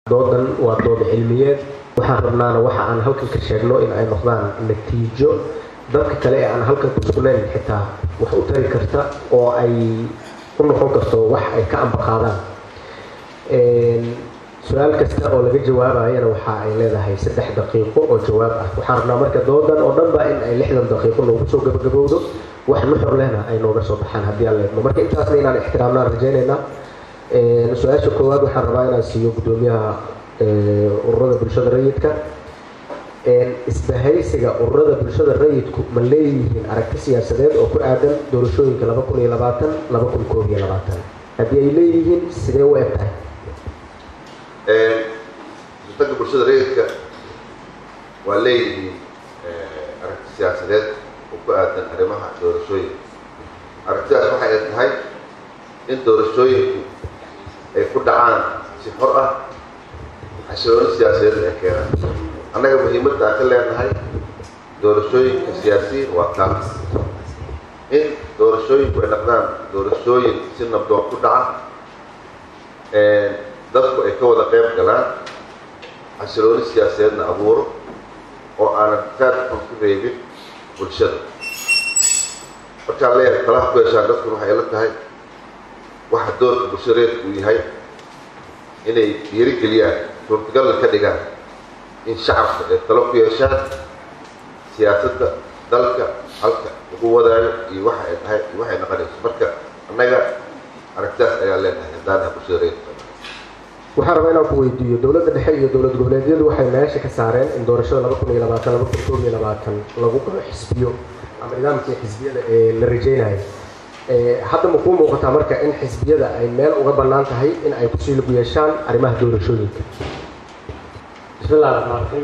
doodan waa dood cilmiyeed waxaan rabnaana waxa aan halkan ka sheegno in ay noqdaan natiijo dadka kale ee aan halkan ku sugnayn xitaa wax u tari karta oo ay u noqon karto wax ay ka ambaqaadaan su-aal kasta oo laga jawaabayana waxa ay leedahay saddex daqiiqo oo jawaab ah waxaan rabnaa marka doodan oo dhanba in ay lixdan daqiiqo noogu soo gabagabowdo wax nuxur lehna ay nooga soo baxaan haddii aan leedno marka intaasna inaan ixtiraamnaan rajaynaynaa su-aasha koowaad waxaan rabaa inaan siiyo guddoomiyaha ururada bulshada rayidka isbahaysiga ururada bulshada rayidku ma leeyihiin aragti siyaasadeed oo ku aadan doorashooyinka laba kun iyo labaatan laba kun koob iyo labaatan haddii ay leeyihiin sidee u eg tahay isbeddelka bulshada rayidka waa leeyihiin aragti siyaasadeed oo ku aadan arrimaha doorashooyinka aragtidaas waxay tahay in doorashooyinku ay ku dhacaan si xor ah xasilooni siyaasadeed ay keenaan annaga muhiimadda aan ka leenahay doorashooyinka siyaasiyiin waa taa in doorashooyinku ay noqdaan doorashooyin si nabdoon ku dhaca dadku ay ka wada qayb galaan xasilooni siyaasadeedna abuuro oo aanan faad xun ku reebin bulshada markaan leeyahay talaha ku yeeshaan dadkuna waxay la tahay waxa doorka bulshada reedku uu yahay inay dhiirigeliyaan suurtagalna ka dhigaan in shacabka ay talo ku yeeshaan siyaasadda dalka halka lagu wadaayo iyo waxa ay tahay iyo waxay noqonayso marka annaga aragtidaas ayaa leenahay haddaanaha bulshada reedka waxaan rabaa inaan ku weydiiyo dowladda dhexe iyo dowlad goboleedyadu waxay meesha ka saareen in doorashada laba kun iyo labaatan laba kun koob iyo labaatan lagu galo xisbiyo ama nidaamkii xisbiyada ee la rajaynayo hadda ma kuu muuqataa marka in xisbiyada ay meel uga bannaan tahay in ay kusii lagu yeeshaan arrimaha doorashooyinka بسم الله الرحمن الرحيم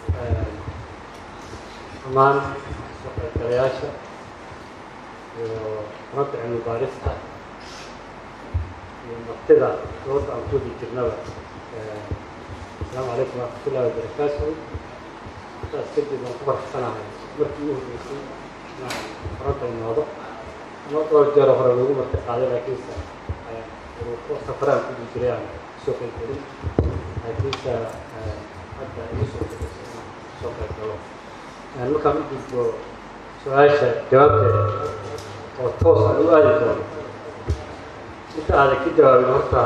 dhammaan soo qaybgalayaasha iyo runta cilmi baarista iyo martida dooda aan kudi jirnaba asalaamu calaykum waraxmatullahi wabarakaatu intaas kadib waan ku faraxsanahay markii ugu horreysay inaan runta imoodo ama dhowr jeero hore lagu marti qaaday laakiinse ko safaraan kudi jiray aan soo qaybgelin laakiinse hadda igu soo qaybgasay inaan soo qayb galo markaan u gudbo su-aasha jawaabteeda oo toos aan u aadi doono inta aadan ka jawaabin horta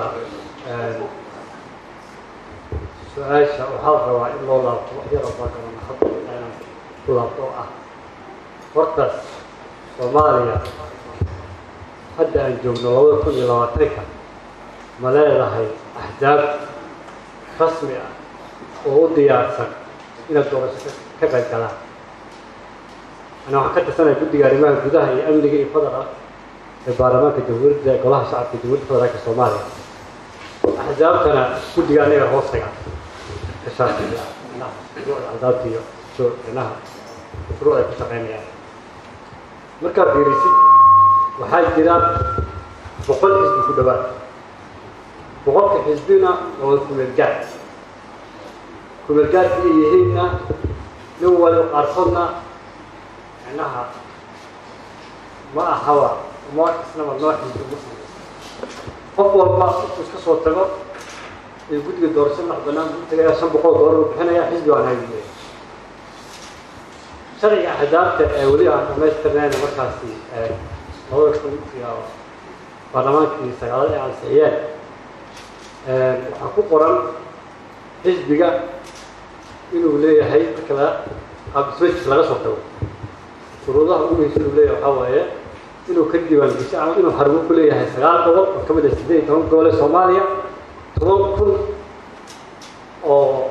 su-aasha waxaa rabaa in loo laabto wax yar oo baakaran hadda inaan ku laabto oo ah hortaas soomaaliya hadda aan joogno labada kun iyo labaatanka ma leedahay axzaab rasmi ah oo u diyaarsan inaad doorasho ka qayb galaan ana waxaan ka tirsanaya guddiga arrimaha gudaha iyo amniga iyo federal ee baarlamaanka jamhuuriyadda golaha shacabka jamhuuriyadda federaalka soomaaliya axzaabtana guddiga aniga hoostaga ka shaafiya shuruucda axzaabta iyo inaha shuruuc ay ku shaqeynayaan markaad fiirisid waxaa jira boqol xisbi ku dhawaad boqolka xisbina waa kumeelgaad kumeelgaadka ay yihiinna nin waliba qaarkoodna micnaha ma ahaba ma isnaba noo xisbi muslim qof walba intuu iska soo tago ee guddiga doorasho madax banaan buu tagayaa shan boqol doolar uu bixinayaa xisbi waan haydileya sharciga axdaabta ee weli aan dhamaystirnayna markaasi labada kun iyo baarlamaankii sagaalad ee ansixiyeen waxaa ku qoran xisbiga inuu leeyahay marka la qaabdismajis laga soo tago shuruudaha ugu muhiimsan inuu leeyahay waxaa waaye inuu ka diiwaangesho ama inuu xarumo ku leeyahay sagaal gobol oo ka mid ah siddeed iyo toban gobol ee soomaaliya toban kun oo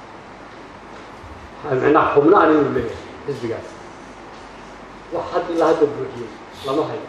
micnaha xubnaan inuu leeyahay xisbigaas wax hadda ilaa hadda buuxiyey lama hayo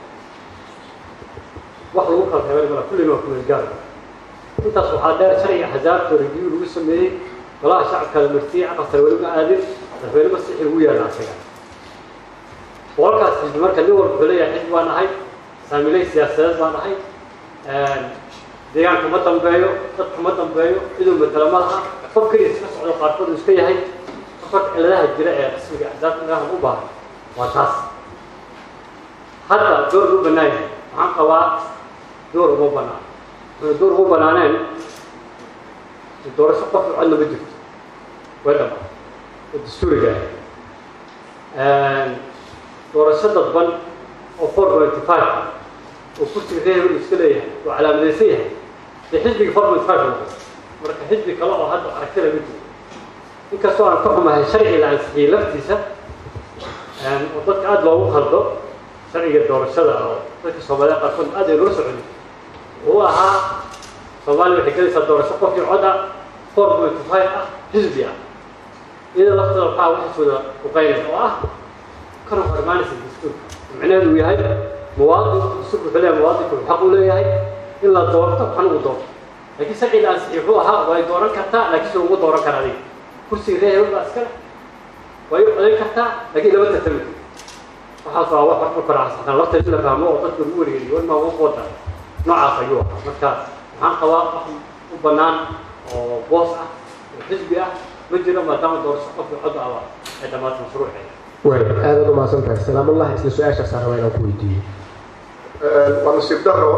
wax lagu kala reebay mala kullina waa kumeelgaar intaas waxaa dheer sharciga axzaabta review lagu sameeyey golaha shacabka la martiyey caqal sare weli ma aadin madaxweyne masixi ugu yaala asaga boqolkaas xisbi marka nin walba wuxuu leeyahay xisbi baan ahay saamiley siyaasadeed baan ahay deegaanka ma dambeeyo dadka ma dambeeyo ciduu matala ma laha qof keliya iska socdo qaarkood uu iska yahay horta ciladaha jira ee qismiga axzaabta ilahan u baahan waa taas hadda door u bannaan yahay waxaan qabaa door uma bannaan wuxuu door ugu bannaaneen doorasho qof codna ma jirto way dhama oo dastuuriga ah doorasho dadban oo four pointy five ah oo kursiga reer uu iska leeyahay oo calaamadaysan yahay dee xisbiga four point five noqo marka xisbi kale oo hadda aragtida ma jiro inkastoo aan ka xumahay sharci la ansixiyey laftiisa oo dadka aada loogu khaldo sharciga doorashada oo dadka soomaalida qaarkood aad ay loo soconi wuxuu ahaa soomaaliya waxay gelaysaa doorasho qofkii cod ah four point five ah xisbi ah iyada lafteeda waxaa waxisooda uqaynay oo ah kana hor imaanaysa dastuurka micnaheedu uu yahay muwaadin dastuurka wuxuu leeyahay muwaadinku wuxuu xaq u leeyahay in la doorto waxna uu doorto laakiin sharci la ansixiyey wuxuu ahaa way dooran kartaa laakiin sida ugu dooran kara adiga kursiga reer hebel baa iskale way u codayn kartaa laakiin lama tartami waxaas waa wax marka kore xasaxan lafteeda in la fahmo oo dadka lagu wareeriyo war maa ugu wada noocaas ayuu ahaa marka waxaan qabaa wax u bannaan oo boos ah oo xisbi ah ma jiro maadaama doorasho qofka cod aba ay dhammaata mashruuceeda waay aadaad umahadsan tahay salaamallah isla su-aashaasaan rabaa inaan ku weydiiyo waa nasiib daro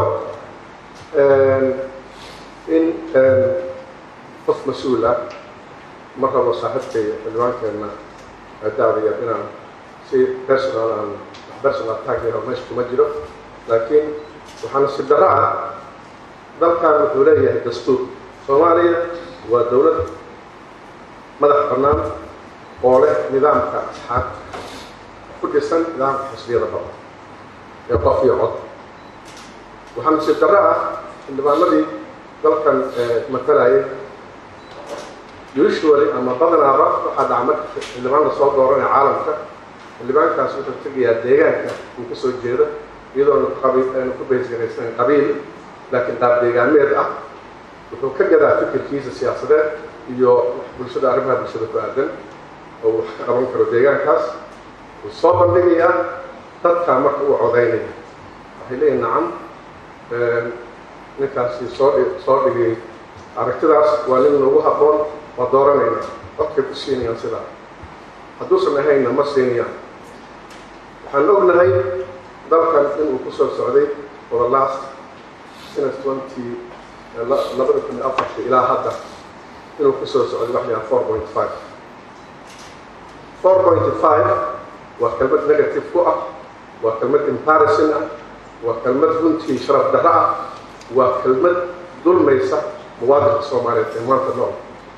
in qof mas-uul ah ma rabo saaxiibkay xildhibaankeenna daadaya inaan si personal aan personal taageero meesha kuma jiro laakiin waxaa nasiib daro ah dalkan wuxuu leeyahay dastuur soomaaliya waa dowlad madax bannaan oo leh nidaamka asxaab ku dhisan nidaamka xisbiyada badan ee qof iyo cod waxaa nasiib darro ah xildhibaanadii dalkan matalayay usually ama badanaaba waxaa dhaca marka xildhibaan la soo dooranaya caalamka xildhibaankaas wuxuu tegayaa deegaanka uu ka soo jeedo iyadoona qabi aanu ku baysgaraysanan qabiil laakiin qaab deegaameed ah wuxuu ka gadaa fikirkiisa siyaasadeed iyo bulshada arrimaha bulshada ku aadan oo wax ka qaban karo deegaankaas wuu soo bandhigayaa dadkaa marka uu codaynaya waxay leeyihin nacam ninkaasi soo soo dhigay aragtidaas waa nin nagu habboon waa dooranayna codkay ku siinayaan sidaa hadduusan ahaynna ma siinayaan waxaan ognahay dalkan inuu ku soo socday for the last since twenty labada kun iyo afartii ilaa hadda inuu ku soo socday wax layaha four point five four point five waa kelmad negative ku ah waa kelmad comparison ah waa kelmad runtii sharaf darro ah waa kelmad dulmaysa muwaadinka soomaaliyeed ee maanta nool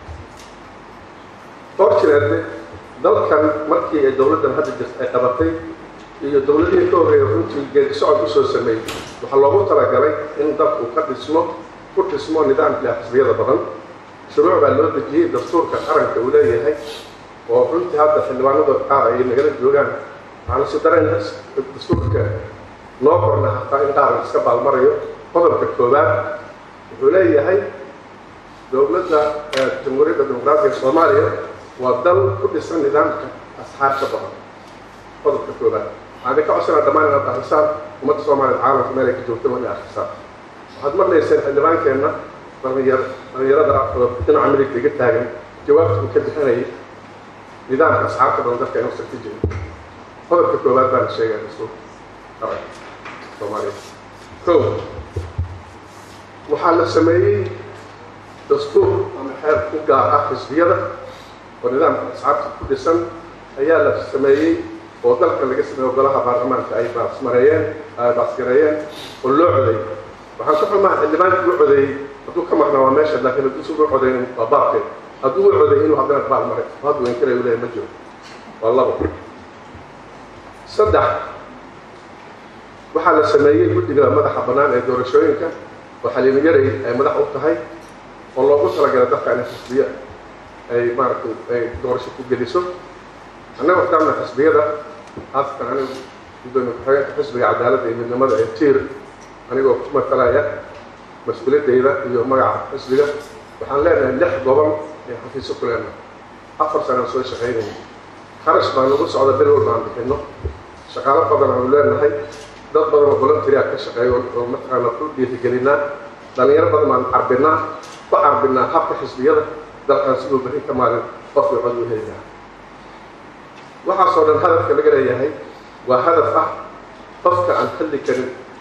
fortunately dalkan markii ay dowladdan hadda jirta ay qabatay iyo dowladihii ka horreeya runtii geedi socod usoo sameeyey waxaa loogu talagalay in dalku ka dhismo ku dhismo nidaamkii xisbiyada badan shuruuc baa loo dejiyey dastuurka qaranka uu leeyahay oo runtii hadda xildhibaanada qaar ay nagala joogaan waxaana si dareen dastuurka noo qorna hataa in qaar iska baalmarayo qodobka koowaad wuxuu leeyahay dowladda jamhuuriyadda dimuqraatiga soomaaliya waa dal ku dhisan nidaamka asxaabta badan qodobka koowaad waxaan idinka codsanaa dhammaan inaad akhrisaan ummadda soomaaliya caalamka meel ay ka joogto waa inay akhrisaan waxaad maqlayseen xildhibaankeenna dhalinyar dhalinyarada oo dhinaca midigta iga taagan jawaabta uu ka bixinayay nidaamka asxaabta badan dadka inuusan ka jirin qodobka koowaad baan sheegaya dastuurka qaranka soomaaliya kow waxaa la sameeyey dastuur ama xeer ku gaar ah xisbiyada oo nidaamka asxaabta ku dhisan ayaa la sameeyey oo dalka laga sameeyo golaha baarlamaanka ay baasmareeyeen ay baasgareeyeen oo loo codeeyey waxaan ka xumaa xildhibaankii u codeeyey hadduu ka maqnaa waa meesha laakiin hadduu sugu codeynin waa baabkeed hadduu u codeeyey inuu haddana baal maray haddu inkale u leeyahay ma jiro waa labo saddex waxaa la sameeyey guddiga madaxa bannaan ee doorashooyinka oo xaliimo yaray ay madax u tahay oo loogu talagalay dadka inay xisbiyo ay maaragtay ay doorasho ku geliso annaga waxtaamna xisbiyada haasatan anigu gudoomiye ku-xigeenka xisbiga cadaaladda iyo midnimada ee tiir anigoo ku matalaya mas-uuliyaddayda iyo magaca xisbiga waxaan leenahay lix gobol ee xafiiso ku leenahay afar sanaan soo shaqaynayna kharash baan nagu socda bil walba aan bixinno shaqaalo badan aanu leenahay dad badan oo volunteer ka shaqeeyo oo mataqaana ku dhiirigelinaa dhalinyaro badan baan carbinaa ku carbinaa habka xisbiyada dalkan siduu berri ka maalin qofkii cod u heli lahaa waxaasoo dhan hadafka laga leeyahay waa hadaf ah qofka aan xilli karin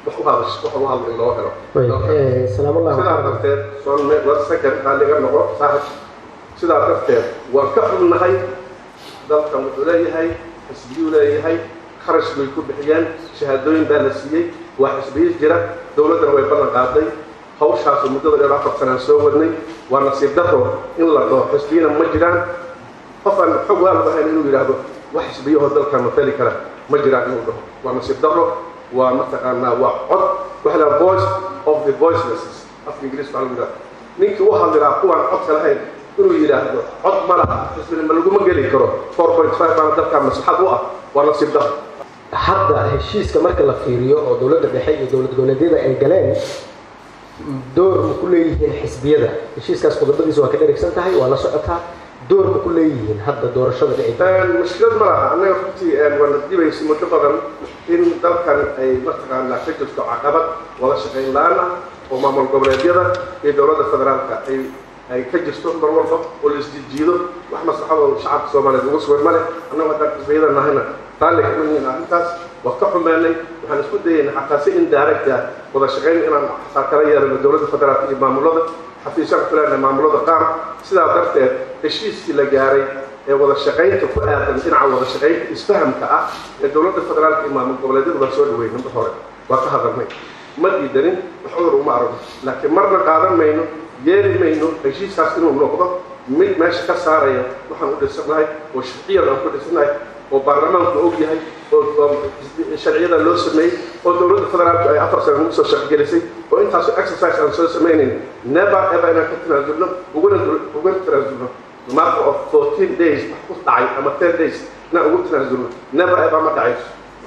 wax u hadasho wax u hadlo in loo helo salaam allah sidaa darteed soonme war second xaaliga noqo saaxib sidaa darteed waan ka xunnahay dalkan wuxuu leeyahay xisbiyuu leeyahay kharash bay ku bixiyeen shahaadooyin baa la siiyey waa xisbiyo jira dowladdana way ballan qaaday hawshaasu muddada dheer afar sanaan soo wadnay waa nasiib daro in la dhaho xisbiyana ma jiraan qof aan xog waa la dhahayn inuu yidhaahdo wax xisbiyahoo dalkan matali kara ma jiraan inuu dhaho waa nasiib daro waa mataqaanaa waa cod waxa la voice of the voicelesses afka ingiriis waxaa lagu yidhahda ninkii u hadliraa kuwaan codka lahayn inuu yidhaahdo cod ma laha xisbina ma laguma geli karo four point five baana dalkan maslaxad u ah waa nasiib daro hadda heshiiska marka la fiiriyo oo dowladda dhexe iyo dowlad goboleedyada ay galeen door ma ku leeyihiin xisbiyada heshiiskaas qodobadiisa waa ka dherigsan tahay waa la socotaa door ma ku leeyihiin hadda doorashada dhici mushkilad ma laha annaga runtii waana dibaysa muddo badan in dalkan ay mataqaanaa ka jirto caqabad wada shaqayn la-aan ah oo maamul goboleedyada iyo dowladda federaalka ay ay ka jirto mar walba oo la isjijiido wax maslaxadoo shacabka soomaaliyeed ugu sugan ma leh annagu haddaan xisbiyada nahayna raalli kama yihiin arrintaas waa ka xumeennay waxaan isku dayayna xataa si indirect ah wada shaqayn inaan xataa kala yeelano dowladda federaalka iyo maamulada xafiisyaan ku leenahay maamulada qaar sidaa darteed heshiiskii la gaaray ee wada shaqaynta ku aadan dhinaca wada shaqaynta isfahamka ah ee dowladda federaalka iyo maamul goboleedyadu baa soo dhaweyn number hore waa ka hadalnay ma diidanin wax cudur uma aragno laakiin marna qaadan mayno yeeli mayno heshiiskaas inuu noqdo mid meesha ka saaraya waxaan u dhisanahay oo sharciyan aan ku dhisanahay oo baarlamaanku og yahay oo sharciyada loo sameeyey oo dowladda federaalku ay afar sano ugu soo shaqgelisay oo intaasoo exercise aan soo samaynayn never ever inaan ka tanaasulno uguna uguna tanaasulno matter of fourteen days wax ku dhacay ama ten days inaan ugu tanaasulno never ever ma dhacayso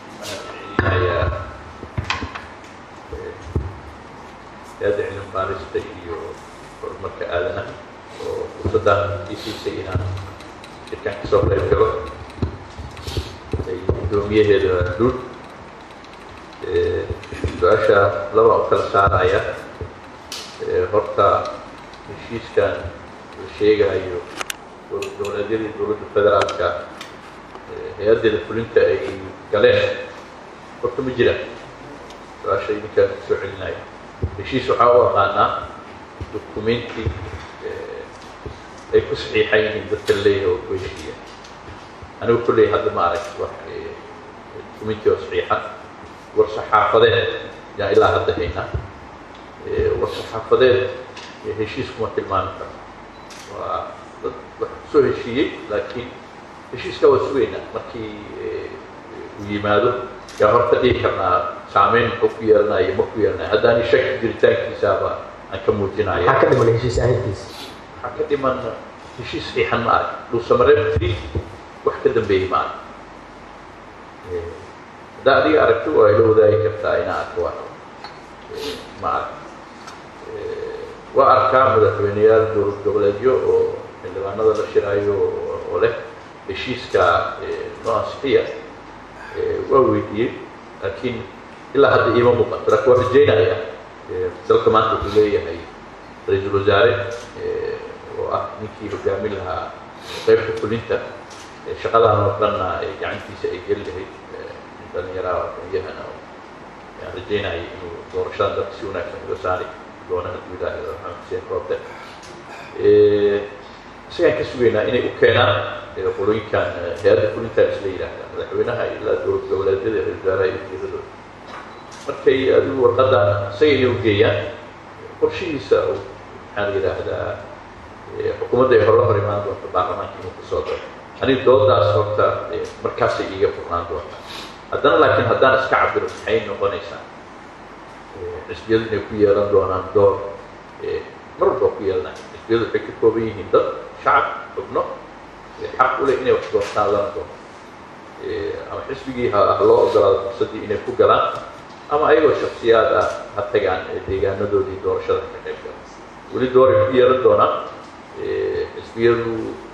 hay-adda cilmi baarista iyo horumarka aadanaha oo fursaddan ii siisay inaan shirkan kasoo qayb galo ay guddoomiyaheeda duud su-aasha laba u kala saaraya horta heshiiskan la sheegayo dowladyadii dowladda federaalka hay-addeeda fulinta ay galeen horta ma jiraan su-aasha idinkaan soo celinaya heshiis waxaa u aqaanaa dokumenti ay ku saxiixan yihiin dadka leeyahay oo ku heshiiya anigu kulley hadda ma arag wax dokumenti oo saxiixa war saxaafadeed yaan ilaa hadda haynaa war saxaafadeed heshiis kuma tilmaami karo waa dad wax kusoo heshiiyey laakiin heshiiskaa waa sugaynaa markii uu yimaado yaa horta dhihi karnaa saameyn muxuu ku yeelanayo ma ku yeelanayo haddaani shaki jiritaankiisaaba aan ka muujinaya maxaa ka dhiman heshiis ahayntiisa waxaa ka dhiman heshiis saxiixan ma arag dhuusamareeb three wax ka dambeeyey ma arag haddaa adiga aragti waa ila wadaagi kartaa inaa arka waa ma arag waa arkaa madaxweyneyaal dowlad goboleedyo oo xildhibaanada la shiraayo oo leh heshiiska noo ansixiya waa weydiiyey laakiin ilaa hadda iima muuqato laakiin waan rajaynaya dalka maanta wuxuu leeyahay ra-iisul wasaare oo ah ninkii hogaamin lahaa qaybta fulinta shaqadan oo dhanna gacantiisa ay geli lahayd nin dhallinyaraha aqoon-yahana ayaan rajaynaya inuu doorashadan dalka si wanaagsan uga saari doona hadduu ilaahay maxamed xuseen roobte isagaan ka sugaynaa inay u keenaan qolooyinkan hay-adda fulintan isla yidhaahda madaxweynaha ilaa dowlad goboleedyada ra-isul wasaaraha iyo wasiiradooda markay adigu warqadan isaga inay u geeyaan qorshihiisa maxaa la yidhaahdaa xukuumadda ay hore hor imaan doonto baarlamaanka inuu kasoo daro aniga doodaas horta markaasay iiga furnaan doontaa haddana laakiin haddaan iska cabiro maxay noqonaysaa xisbiyadu inay ku yeelan doonaan door mar walba ku yeelanaya xisbiyadu waxay ka kooban yihiin dad shacab xubno xaq u leh inay wax doortaan lana doono ama xisbigii ha loo ogolaado fursaddii inay ku galaan ama ayagoo shaksiyaad ah ha tagaan deegaanadoodii doorashada ka qayb gala weli dooray ku yeelan doonaan xisbiyadu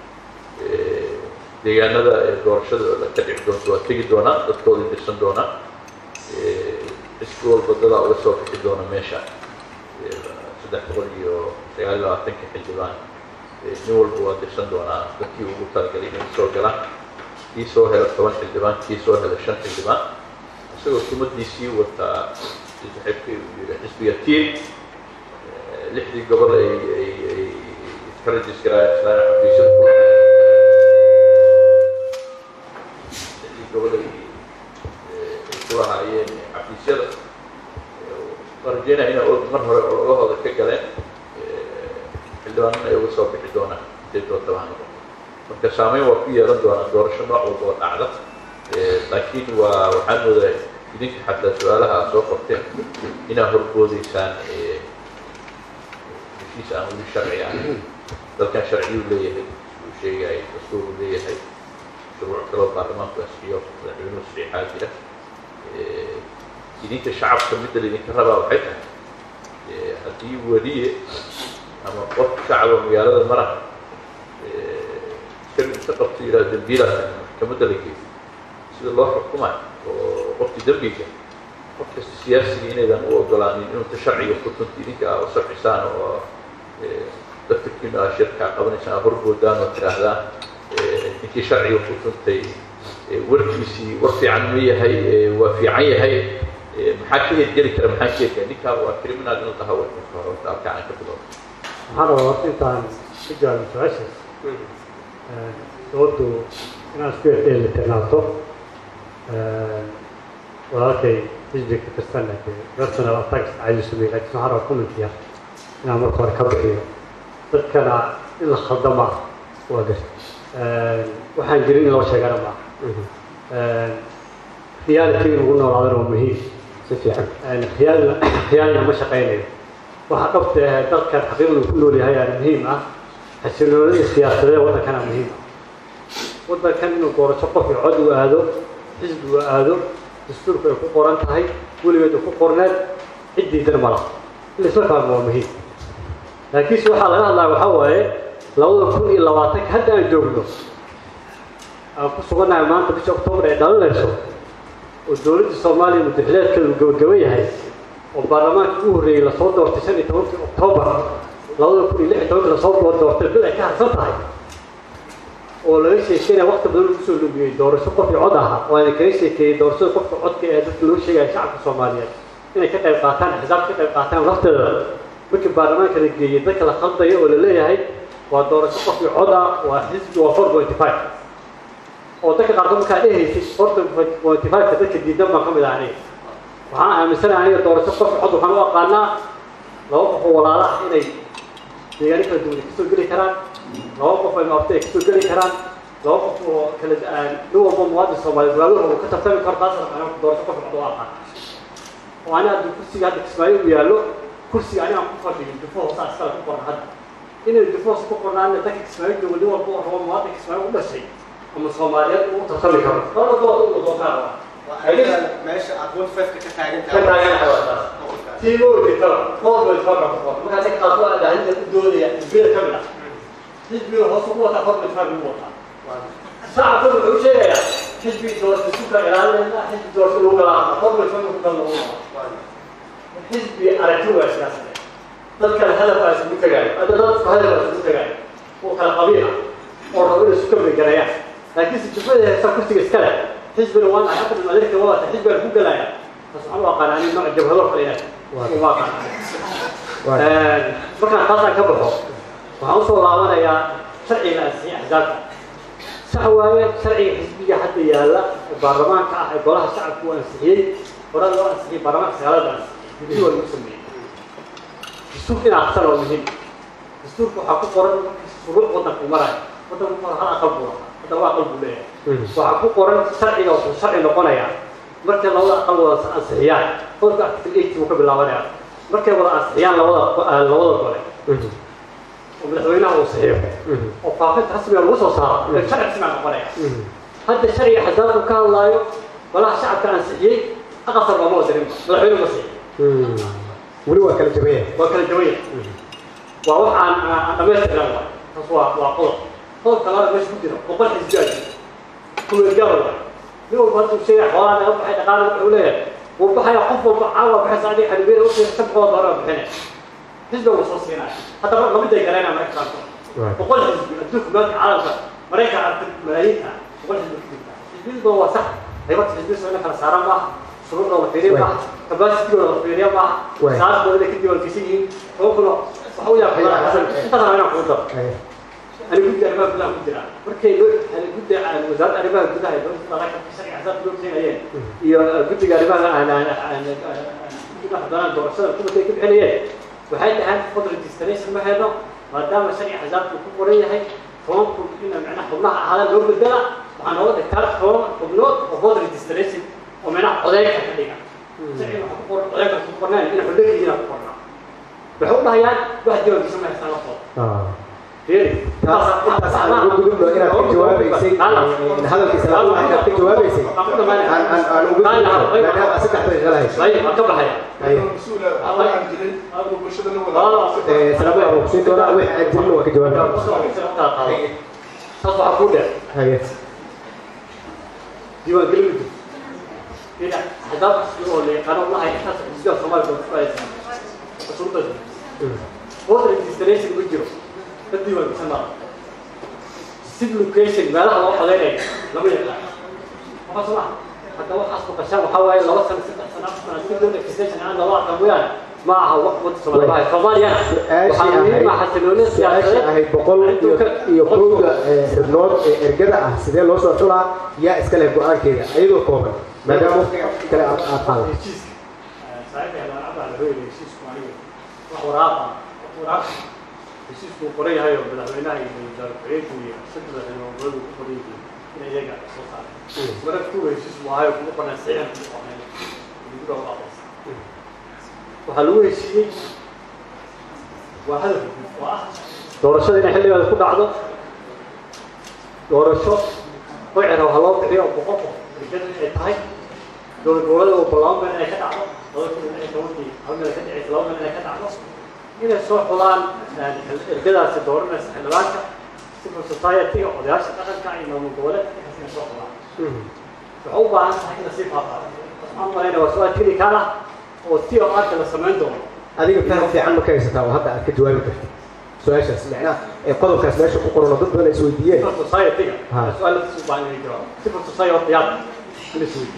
deegaanada doorashada ka dhici doonto waa tegi doonaan dadkoodii dirsan doonaan xisbi walba dadaa uga soo bixi doona meesha saddex boqol iyo sagaal iyo labaatanka xildhibaan nin walba waa dirsan doonaa dadkii ugu talagalay inay soo galaan kii soo hela toban xildhibaan kii soo hela shan xildhibaan isagoo sumadiisii wataa si saxiibkay uu yidhi xisbiga tiir lixdii gobol ay ay ay iska rajiskaraayan islaan xafiisyada ku lixdii gobol ay ay ku lahaayeen xafiisyada waan rajeynaya inay og mar hore ololahooda ka galeen xildhibaanana ay uga soo bixi doonaan siday doonta baa noqon marka saameyn waa ku yeelan doonaa doorasho nooc walba oo dhacda laakiin waa waxaan moodaa idinka xataa su-aalaha aad soo qorteen inaad horboodeysaan heshiis aan weli sharci ahayn dalkan sharciyuu leeyahay uu sheegay dastuuruu leeyahay shuruuc kaloo baarlamaanku asixiyo madaxweynuhu saxiixaa jira idinka shacabka midda laydinka rabaa waxay tahay haddii weliye ama qof shacaba magaalada mara iska inta qabto yidhaha dembiilaas maxkamadda la geeyo sida loo xukumayo oo qofkii dembiga qof kasta siyaasiga inaydan u ogolaanin inuu ta sharciga kutunta idinka aa u sharcisaan oo daftarkiina aa shirkaa qabanaysaan aa horboodaan oo tidhaahdaan ninkii sharciga ku tuntay warkiisii war fiican ma yahay waa fiican yahay maxaa ka hirgeli kara maxaa ka hirgeli ninkaa waa criminal inuu taha warkiisa hore horta halkaa aan ka bilowno waxaan rabaa horta intaan ka jawaabin su-aashaas doodu inaan isku dheelitirnaato walaalkay xisbiga ka tirsanna personal attacks cadi sumey laakiin waxaan rabaa commentiya inaan marka hore ka bixiyo dadkana in la khaldama waa gar waxaan jirin in loo sheegana ma reality in lagu noolaadana waa muhiim si fiican khiyaalna khiyaalna ma shaqaynayo waxa dhabta ah dalkan xaqiiqda ku nool yahay aana muhiim ah xasiloonida siyaasadeed waddankana muhiim ah waddankan inuu doorasho qof iyo cod uu aado xisbi uu aado dastuurku ay ku qoran tahay weligeed uu ku qorneed ciddiidana ma laha in laisla fahmo waa muhiim laakiinse waxaa laga hadlaya waxaa waaye labada kun iyo labaatanka hadda aan joogno aan ku sugannahay maanta bisha oktoobar ay dhalinayso oo dowladda soomaaliya muddaxileedkeedu gabagaba yahay oo baarlamaanka ugu horreeyey lasoo doortay shan iyo tobankii oktoobar labada kun iyo lix iyo tobankii lasoo doortay bil ay ka harsan tahay oo laga sheekeynaya wakti badan lagu soo lumiyey doorasho qof iyo cod ahaa oo ayna kaga sheekeeyey doorashada qofka codka ee dadka loo sheegaya shacabka soomaaliyeed inay ka qayb qaataan axsaab ka qayb qaataan lafteeda markii baarlamaanka la geeyey dadka la khaldayo oo la leeyahay waa doorasho qof iyo cod ah waa xisbi waa four pointy five oo dadka qaarkood markaa dhehaysay four pointy five-ka dadka diidan baan ka mid ah aniga waxaan aaminsanahay aniga doorasho qof cod waxaan u aqaanaa laba qof oo walaala ah inay deegaano kala duwan kasoo geli karaan laba qof ay maabta ay kasoo geli karaan laba qof oo kala nin walba muwaadin soomaaliyeed magaalada uu ka tartami karo taas aniga doorasho qof cod u aqaan oo aniga haddii kursiga hadda kismaayo u yaallo kursiga aniga ku fadhiyo dufo hoosaa iskale ku qoran hadda inay dufoos ku qornaana dadka kismaayo joogo nin walba oo rabo muwaadin kismaayo u dhashay ama soomaaliyeed uu tartami karo laba dood u wadoo kaa meesha aad one five ka taagan ka taagan tahay tiimo jirtaba four point five ka qoran markaa dadka qaarkood aad ahaynta u doodaya xisbiyada ka mid ah xisbiga hoos ugu wataa four point five ugu wataa shacabku wuxuu sheegayaa xisbi doorasho suka ilaalinayna xisbi doorasho lagu galaama four point five ku kala lagu wataa xisbi aragti waa siyaasade dadkana hadaf waa isugu tagaayo hadda dadku hadaf waa isugu tagaayo oo kala qabiil ah oo rabo inay isu kambegareeyaan laakiin si jubada heesta kursiga iska leh xisbina waan ahay xukun adeerka wadata xisbiga ku galaya bas waxaan u aqaana ani nooc jabhado kale inaad uma aqaana markaan taasaan ka baxo waxaan usoo laabanayaa sharciga ansixiyay axsaabta sax waaye sharciga xisbiga hadda yaalla ee baarlamaanka ah ee golaha shacabku uu ansixiyey horada loo ansixiyey baarlamaanka sagaalada ansixiyey guddi waa lagu sameeyey dastuurka in aqsan waa muhiim dastuurka waxaa ku qoran shuruuc waddanku marayo waddanku hal aqal buu lahaa hadda laba aqal buu leeyahay waxaa ku qoran sharciga wuxuu sharci noqonayaa markay labada aqal wada ansixiyaan qodobka article eight buu ka bilaabanaya markay wada ansixiyaan labada labada gole oo madaxweynaha uu saxiixo oo faafinta rasmiga lagu soo saaro ee sharci rasmiga noqonaya hadda sharciga xadaadku ka hadlaayo golaha shacabka ansixiyey aqasar looma wadirin madaxweyne ma siixin weli waa kala jabaya waa kala jawaya waa wax aan aan dhamaystirnaan waay taas waa waa qodob qodobka labaad meesha ku jira boqol xisbiyaa jira kuweergaal waay nin walba hadduu sheegay xoolaa naga baxay dhaqaale wuxuu leeyahay wuu baxaya qof walba caawa baxaysa adiga xadhibeena u sheegay sabqood hore bixinaya xisbiga wuu soo siinaya hadda mar lamid ay garaynaa marka qaarkood boqol xisbi adduunka maanta caalamka maraykan aragtay malaayiinta boqol xisbi ku jirta xisbiyadu waa sax haybata xisbiya soo ina kala saaraan maaha shuruucda la fiiriya maaha capacitigooda la fiiriya maaha Waay. saasdooda ka diiwaankisan yihiin tobankuna waxa u yaab badan xasan intaas rabaa inaan kugu daro Haye. أنا قلت أنا ما بلا قلت لا مركي لو أنا قلت أنا وزارة أنا ما قلت لها بس طلعت في شركة حساب لو زين أيام يا قلت لها أنا ما أنا أنا أنا قلت لها أنا دور سنة كل شيء كل حليه وحيد عن فترة ديستنيشن ما هذا ما دام شركة حساب كوكورية هي فهم كلنا معنا حضناها هذا لو قلت لها وأنا هو ذكرت فهم حضنوت وفترة ديستنيشن ومعنا حضايق حقيقة شركة حضور حضايق كوكورنا إحنا حضايق هنا كوكورنا بحولها يعني واحد يوم يسمى حساب فوق Ah. فيري taas intaas aan ugu gudubno inaad ka jawaabaysay in hadalkiisa la hadlayo inaad ka jawaabaysay aan aan aan ugu gudubno maadaama aad saddex daqiiqo lahayso طيب أكبر حياة haye mas-uula waxaan jirin aanu bulshada la wada والله Eh, salaamo aan kusiin doonaa wixii aan jirin waa ka jawaabi تصبح كودا haye ديوان قلبي كده حداب يقول لي قالوا والله احنا سجل صومال بس كويس شرطة فوتر ريجستريشن ويجرو الديوان سما سيد لوكيشن ما له علاقة غير لما يقع ما صلاح حتى هو حسب قشام وحاول لو سنة ست سنوات سنة سيد لوكيشن عند الله كمويان معها وقت صومال باي فضاليا وحاملين مع حسنوني su-aasha ahayd boqol iyo iyo kowda eh, xubnood ee ergada ah sidee loo soo xulaa yaa iska leh go-aankeeda ayadoo kooban maadaama waqtiga kale aad aad qaado heshiiska saaxiibka la cabaa la hooyay heshiisku aniga wax waraaqa waraaq heshiisku uu qoran yahay oo madaxweynaha iyo wasaare ku-xigeenku iyo saddex xildhibaanadu ku qoran yihiin in iyaga soo saareen marka kuwa heshiis waayo kuma qornay saxiixan kuma qornay lagu dhawo aqoonsa waxaa lagu heshiiyey waa hadaf guud oo ah doorashada inay xilligeeda ku dhacdo doorasho qoycera waxaa loo bixiyo oo boqol qof rajada ay tahay dowlad goboleeda oo laba meel inay ka dhacdo laba kun iyo lix iyo tobankii hal meel ka dhicaysa laba meel inay ka dhacdo inay soo xulaan ergadaasi dooranaysa xildhibaanka civil society odayaasha dhaqanka iyo maamul goboleedka intaas inay soo xulaan waxay u baahan tahay in lasii faafaayo waxaan u malaynaya waa su-aal keli kaala oo si oo arka la samayn doono adiga faham fiican ma ka haysataa oo hadda aad ka jawaabi kartid su-aashaas macnaha ee qodobkaas meesha ku qoran oo dad badan ay isweydiiyeen civil society-ga Ha. su-aal la u baahan inay jawaabo civil society oo diyaar in la isweydiiyo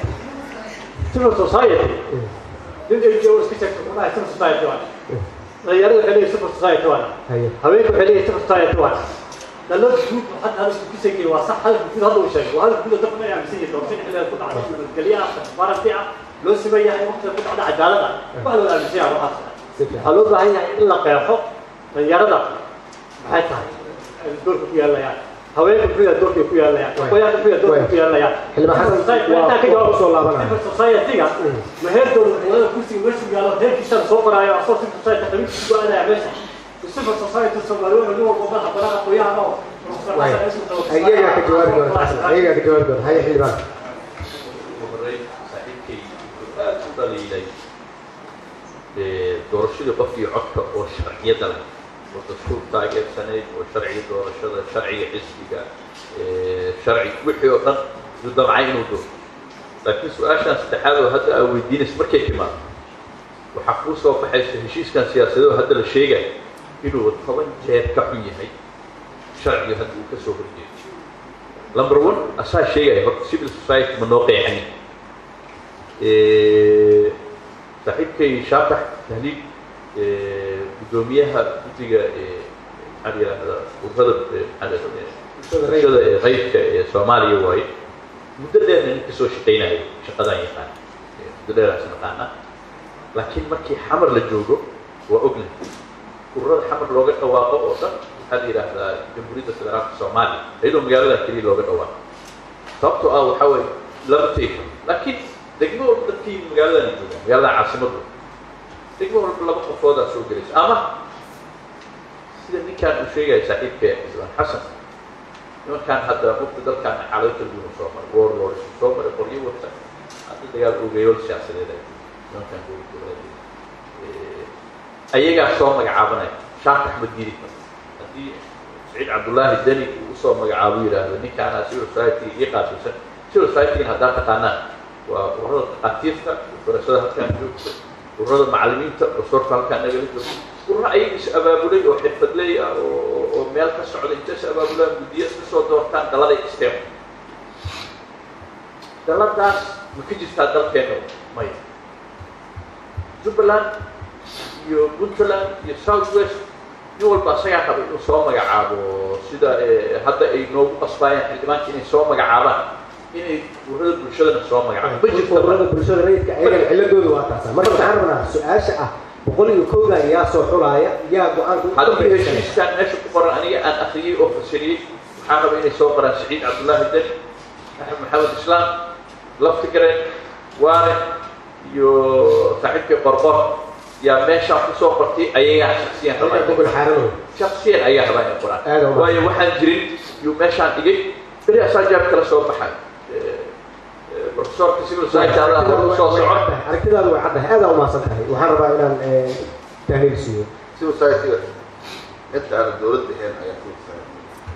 civil society nin ay joogo iska sheegto ku dhahay civil society waa dhalinyarada kale civil society waa haye haweenku waxay leeyihin civil society waa dalad guud oo hadda hadalku ku sheegay waa sax hadalku guud hadda uu sheegay waa hadalku guud oo dadku ay aaminsan yihiin doorasho xilligeeda ku dhacdo nabadgelyo ah transparency ah loo siman yahay waqtiga ku dhacda cadaalad ah wax loo aaminsan yahay waxaas si fiican waxaa loo baahan yahay in la qeexo dhalinyarada maxay tahay ay doorka ku yeelanayaan haweenka kuya doorkay ku yeelanayaan qoyaanka kuya doorkay ku yeelanayaan Xildhibaan Xasan, waa- intaan ka waa jawaabo kusoo laabanaya. civil society-ga ma heer dowlad goboleeda kursiga meeshu yaalo heerkiisaan soo qoraayo asoo civil society qabiilkiisa ku aadaya meesha civil society soomaaliyeed nin walba madaxa banaanka qoyahan oo waay ayagaa ka jawaabi doona xasan ayagaa ka jawaabi doona haye xildhibaan ugu horreyn saaxiibkay wuxuu aad u dhaliilay ee, doorashadii qofkii codka oo sharciyada leh oo dastuur taageersanayd oo sharciga doorashada sharciga xisbiga ee, sharci wixii oo dhan uu damcay inuu doono laakiin su-aashan saddexaad oo hadda aa weydiinaysa markay timaado waxaa kuu soo baxaysa heshiiskan siyaasadeed oo hadda la sheegayo inuu toban jeer ka xun yahay sharciga hadda uu ka soo horjeedo number one asaa sheegaya horta civil society ma noo qeexanin Eh, saaxiibkay shaatax tahliib eh, guddoomiyaha guddiga eh, maxaa la yidhahdaa ururada eh, maxaa la yidhahdaa bulshada ee qaybka ee soomaaliya waaye muddo dheerna nin kasoo shaqaynayo shaqadan yaqaan Eh, muddo dheeraas naqaana laakiin markii xamar la joogo waa ognahay ururada xamar looga dhawaaqo oo dhan waxaa la yidhaahdaa jamhuuriyadda federaalka soomaaliya iyadoo magaalada keliya looga dhawaaqo sababtoo ah waxaa waaye lama tegi karo laakiin degmo walba dadkii magaaladan jooga magaalada caasimadu degmo walba laba qofoodaa soo gelaysa ama sida ninkaan uu sheegaya saaxiibka xildhibaan xasan nimankaan hadda waqti dalkaan xaalado kala duwan soo maray warlord soo maray qoryo wata hadda dagaal ogeyool siyaasadeed ay nimankaan dowlad goboleed ayagaa soo magacaabanaya shaak axmed giri haddii saciid cabdullaahi deni uu usoo magacaabo yidhaahdo ninkaana civil society ii qaabilsan civil society haddaa taqaanaan waa ururada takhaatiirta barashada halkaan joogta ururada macallimiinta basoorka halkaan nagala joogta ururo ayaga is abaabulay oo xirfadley ah oo oo meel ka socda inta is abaabulaan guddiyo iska soo doortaan daladay isteen daladaas ma ka jirtaa dalkeena maya jubbaland iyo puntland iyo south west nin walba asagaa raba inuu soo magacaabo sida hadda ay noogu qasbaayaan xildhibaanka inay soo magacaabaan inay ururada bulshadana soo magacaabo ma jirta ururada bulshada rayidka ayagana ciladooda waa taasa marka waxaan rabnaa su-aasha ah boqol iyo kowda yaa soo xulaaya yaa go-aanka u haddii dambeeya heshiiskan meesha ku qoran aniga aan akhriyey oo fasiriyey waxaan raba inay soo qoraan saciid cabdullaahi den axmed maxamed islaam laftigaren waane iyo saaxiibkii qorqor yaa meeshaan kusoo qortay ayagaa shaksiyan Ayagaa rabaa gobol xaaranow shaksiyan ayaa rabaa inay qoraan Aad u mahadsan. waayo waxaan jirin yuu meeshaan dhigay beri asaa jaab kala soo baxay profesorka civil society allah soo soco aragtidaadu way caddahay aada umaasan tahay waxaan rabaa inaan eh, tahliil siiyo civil society-ga inta aanan dowladda ahayn ayaa civil society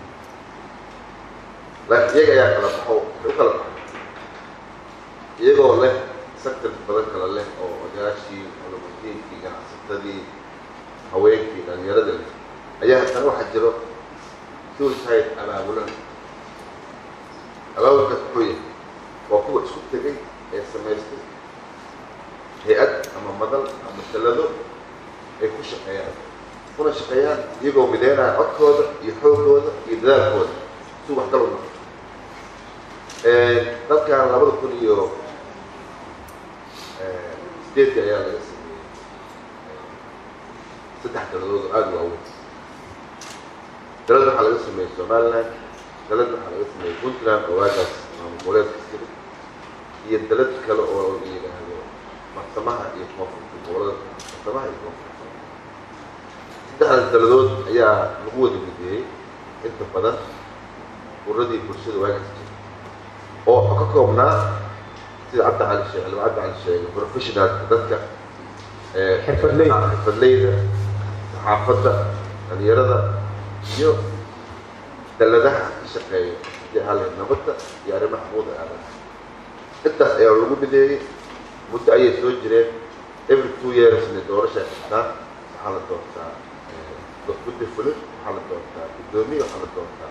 laakiin iyaga ayaa kala baxo waxay u kala baxay iyagoo leh sector badan kala leh oo odayaashii culumaddiinkii ganacsatadii haweenkii dhalinyarada leh ayaa haddana waxaa jiro civil society abaabulan abaabulkaas muxuu yahay waa kuwa isku tegay ee samaystay hay-ad ama madal ama talado ay ku shaqeeyaan kuna shaqeeyaan iyagoo mideynaya codkooda iyo xoogooda iyo dadaalkooda si waxgal u noqo dalkan labada kun iyo sideedkii ayaa laga sameeyey saddex daladood oo aada u waaweyn dalad waxaa laga sameeyey somaliland dalad waxaa laga sameeyey puntland oo waagaas maamul goboleedka sida iyo dalad kale oo la yidhaahdo marsamaha iyo koonfurta gobolada marsamaha iyo koonfurta saddexdaas daladood ayaa lagu wada mideeyey inta badan ururadii bulshada waagaas jira oo ka koobnaa sida cabdi cali sheege laba cabdi cali sheege professionalka dadka ee, Xirfadleyda. xirfadleyda saxaafadda dhalinyarada iyo daladaha ka shaqeeya hadii hale nabadda iyo arrimaha xuquuqda aadanaha intaas ayaa lagu mideeyey muddo ayay soo jireen every two yearsna doorasha ay qabtaan waxaa la doortaa eh, guddi fulin waxaa la doortaa guddoomiye waxaa la doortaa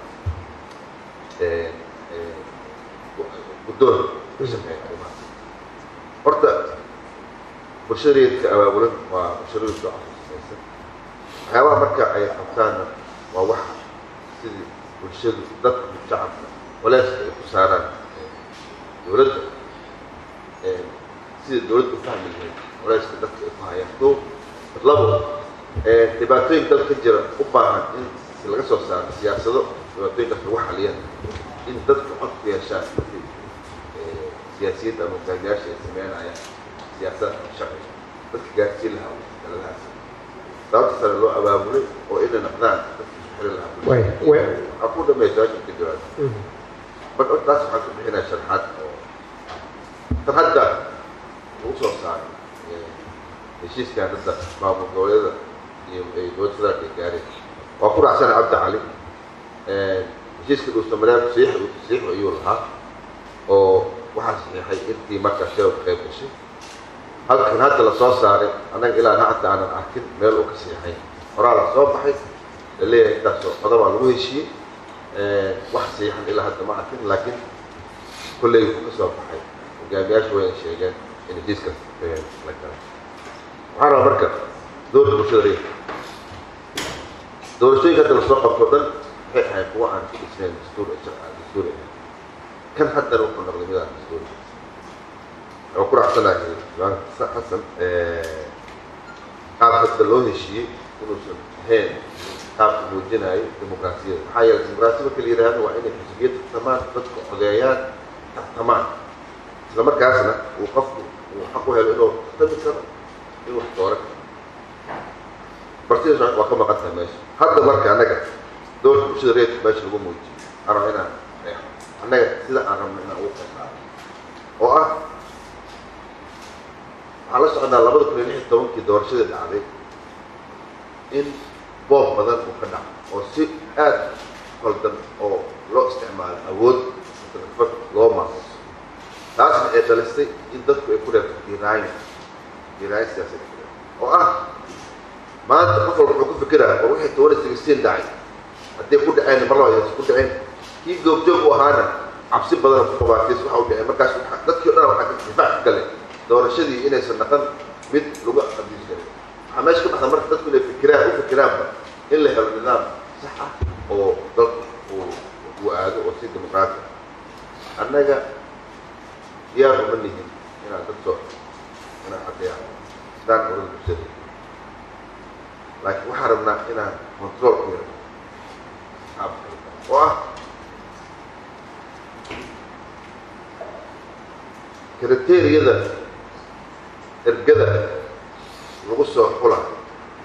eh, eh, guddoon ka shaqeeya arrimahaas horta bulshada reedka abaabulan waa bulshada reedka afursamaysan waxyaabaha marka ay qabtaanna waa wax sidii bulshadu dadka shacabka walaaska ay ku saaraan eh, dowladda eh, sida dowladda u fahmi lahayd walaaska dadka ay ku hayaan kow labo eh, dhibaatooyin dal ka jira u baahan in si laga soo saaro siyaasado dhibaatooyinkaas lagu xaliyaan in dadka cod ku yeeshaan markii eh, siyaasiyadda ama hogaamiyaasha ay sameynayaan siyaasad sharci dadka gaarsiin lahaa daladahaas sababta sare loo abaabulay oo inay noqdaan dadka isku xiri lahaa way way waxaa ku dhamaysa waajib ka jawaab Mhm. marka taas waxaan ku bixinaa sharxaad oo tan hadda lagu soo saaray eh, heshiiskan hadda maamul goboleeda iyo ay dowladda federaalka ay gaareen waa ku raacsana cabdi cali Eh, heshiiska dhuusamareeb saxiix saxiix ayuu lahaa oo waxaa saxiixay intii markaa shirka qayb gashay halkan hadda la soo saaray annaga ilaa hadda aanan arkin meel uu ka saxiixay horaa la soo baxay la leeyahay intaasoo qodobaa lagu heshiiyey Eh, wax saxiixan ilaa hadda ma arkin laakiin kolley wuu ka soo baxay hogaamiyaashu wayna sheegeen in heshiiskaas eh, la galay waxaan rabaa marka dowladda bulshada reerka doorashooyinka hadda lasoo qabto dhan waxay ahayd kuwa aan ku dhisnayn dastuur dastuuri ahayn kan haddana wuxuu noqday midaan dastuuri waxaan ku raacsanahay imaan xasan eh, qaab hadda loo heshiiyey inuusan ahayn qaabka muujinayo dimuqraasiyada maxaa yeelay dimuqraasiya marka la yidhaahdo waa inay xisbiyad tartamaan dadku codeeyaan tartamaan isla markaasna uu qofku uu xaq u helo inuu tartami karo inuu wax dooran karo bartidaas waa ka maqan tahay meesha hadda marka annaga dowladda bulshada reerka meesha lagu muujiyo aan raba inaan qeexo annaga sida aan rabno inaan ugu qeexo oo ah waxaan la soconnaa labada kun iyo lix iyo tobankii doorashadii dhacday in boob badan uu ka dhaco oo si aad qaldan oo loo isticmaalo awood fag loo maamuso taasna ay dhalisay in dadku ay ku reebto diiraayin diiraayin siyaasadeed ku reebto oo ah maanta qof walba wuxuu ku fikiraya war wixii toban iyo sixteen dhacay haddii ku dhaceen mar laba aysan ku dhaceen kii goobjoog u ahaana cabsi badan ku qabaatis waxa u dhacay markaas waxa- dadkii o dhan waxaa ka difaac ka galay doorashadii inaysan dhaqan mid lagu adiis karin waxaa meesha ka baxda marka dadku inay fikiraan u fikiraanba in la helo nidaam sax ah oo dalku uu uu aado oo si dimuqraati ah annaga diyaar uma nihin inaan dad soo inaan caddeeyaan sidaan oran bulshada laakiin waxaan rabnaa inaan control ku yaro qaabka oo ah kriteeriyada ergada lagu soo xulayo